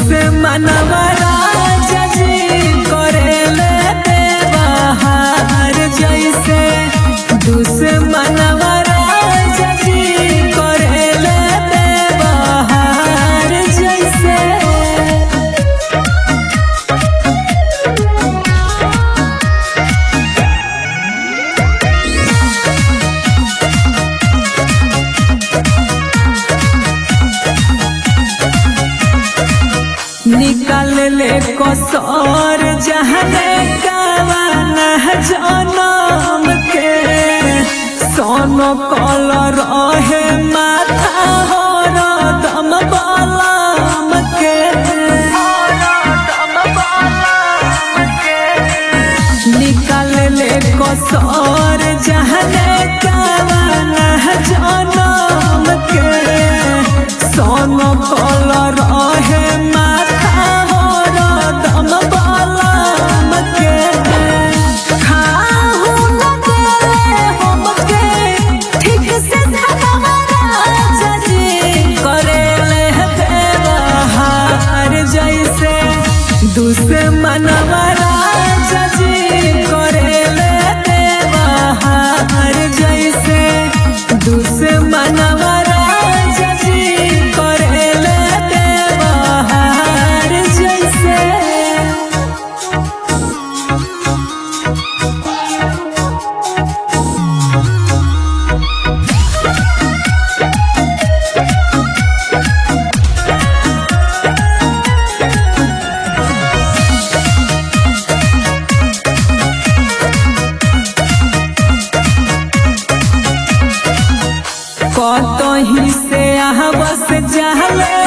दुश्मनवा राजा जी करेले देवहार जैसे दुश्मनवा राजा जी करेले देवहार जैसे निकाल ले कसौर जहने कावन जनम के सोनो कलर रहे माथा हो दम बलम के निकाल ले कसौर जहने कावन जनम के सोनो कलर रहे माथा हो दम बलम के खाहु न देले हमके ठीक से धनवा राजा जी करेले व्यवहार जैसे दुश्मनवा राजा जी करेले व्यवहार जैसे दुश्मनवा राजा जी करेले व्यवहार जैसे कतही से यहाँ बस जहले